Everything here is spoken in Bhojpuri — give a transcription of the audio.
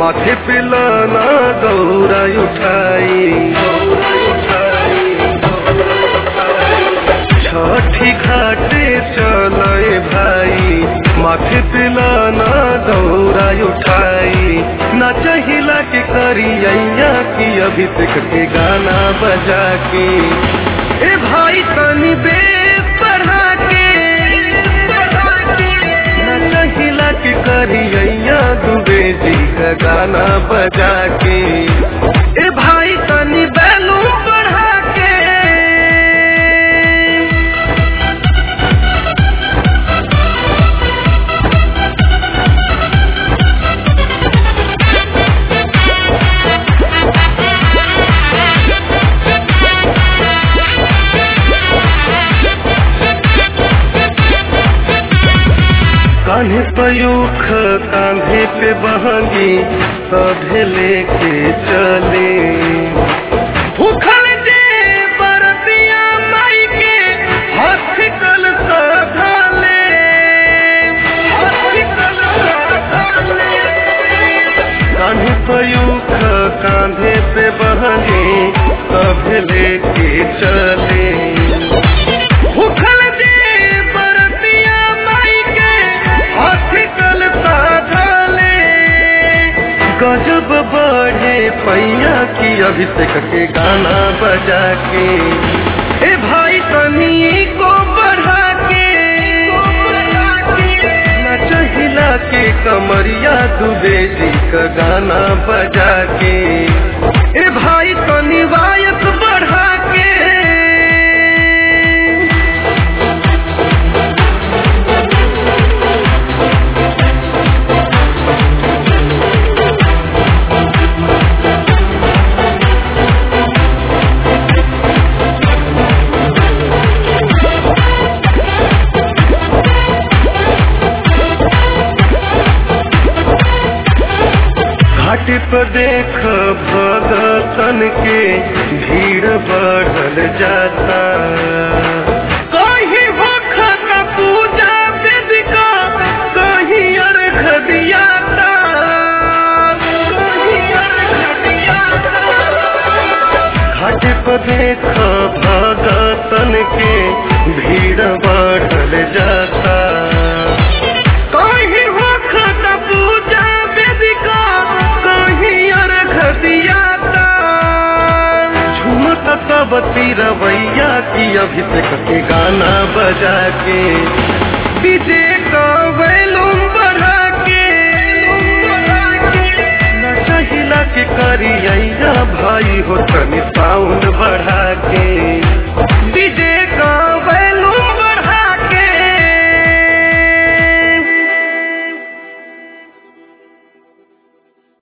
माथे पे लाना गौरा उठाई छठी घाटे चले भाई माथे पे लाना गौरा उठाई ना चाहिला के करिया की अभी तक के गाना बजा के ए भाई तनी बे पढ़ा के ना चाहिला के करिया दुबे जी का गाना बजा के ए भाई तनी बैलूम बढ़ा के कान्हे पयूख कांधे पे बहंगी सभे लेके चले भूखल जे बरतिया माई के हाथ कल सधाले हाथ कल सधाले कान्हे पयूख कांधे पे बहंगी सभे लेके चले भूखल जे बरतिया माई के हाथ कल साधले गजब बढ़े पैया की अभिषेक के गाना बजा के ए भाई तनी को बढ़ा के नच हिला के कमरिया दुबे जी का गाना बजा के ए भाई तनी वायस बढ़ा के घाट पर देख भगतन के भीड़ बढ़ल जाता कहीं भक्त पूजा वेदिका कहीं अर्घ दियाता कहीं अर्घ दियाता घाट पर देख भगतन के भीड़ बढ़ल जाता कहीं भक्त पूजा वेदिका कहीं अर्घ दियाता झूमत सब रवैया की अभिषेक के गाना बजा के डीजे का वैलूम बढ़ा के न चाहिला के करिया भाई हो तनी साउंड बढ़ा के